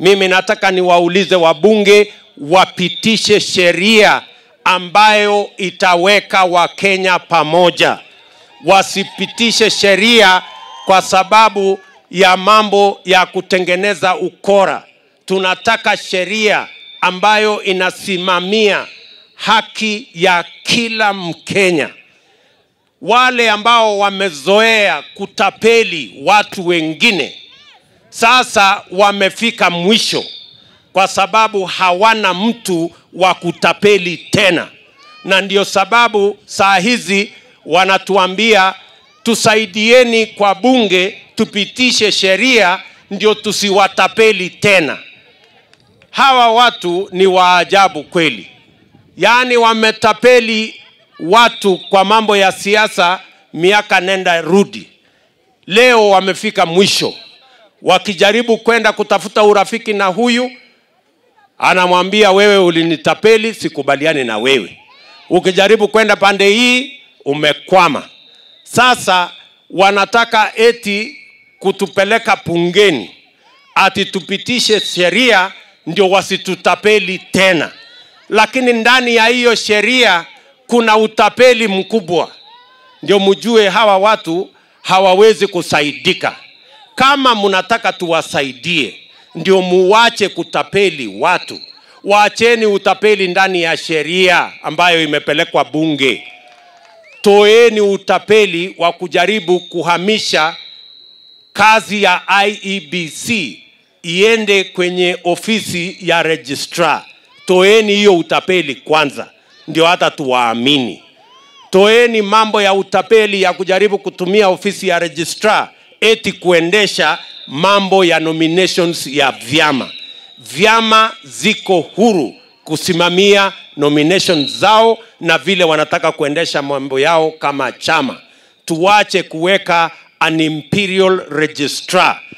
mimi nataka niwaulize wabunge wapitishe sheria ambayo itaweka wakenya pamoja wasipitishe sheria kwa sababu ya mambo ya kutengeneza ukora tunataka sheria ambayo inasimamia haki ya kila mkenya wale ambao wamezoea kutapeli watu wengine sasa wamefika mwisho kwa sababu hawana mtu wa kutapeli tena na ndio sababu saa hizi wanatuambia tusaidieni kwa bunge tupitishe sheria ndio tusiwatapeli tena hawa watu ni waajabu kweli yaani wametapeli watu kwa mambo ya siasa miaka nenda rudi leo wamefika mwisho wakijaribu kwenda kutafuta urafiki na huyu anamwambia wewe ulinitapeli sikubaliani na wewe ukijaribu kwenda pande hii umekwama sasa wanataka eti kutupeleka pungeni ati tupitishe sheria ndio wasitutapeli tena lakini ndani ya hiyo sheria kuna utapeli mkubwa ndio mjue hawa watu hawawezi kusaidika kama mnataka tuwasaidie ndio muwache kutapeli watu waacheni utapeli ndani ya sheria ambayo imepelekwa bunge toeni utapeli wa kujaribu kuhamisha kazi ya iebc iende kwenye ofisi ya registrar toeni hiyo utapeli kwanza ndio hata tuwaamini toeni mambo ya utapeli ya kujaribu kutumia ofisi ya registrar eti kuendesha mambo ya nominations ya vyama vyama ziko huru kusimamia nomination zao na vile wanataka kuendesha mambo yao kama chama tuache kuweka an imperial registrar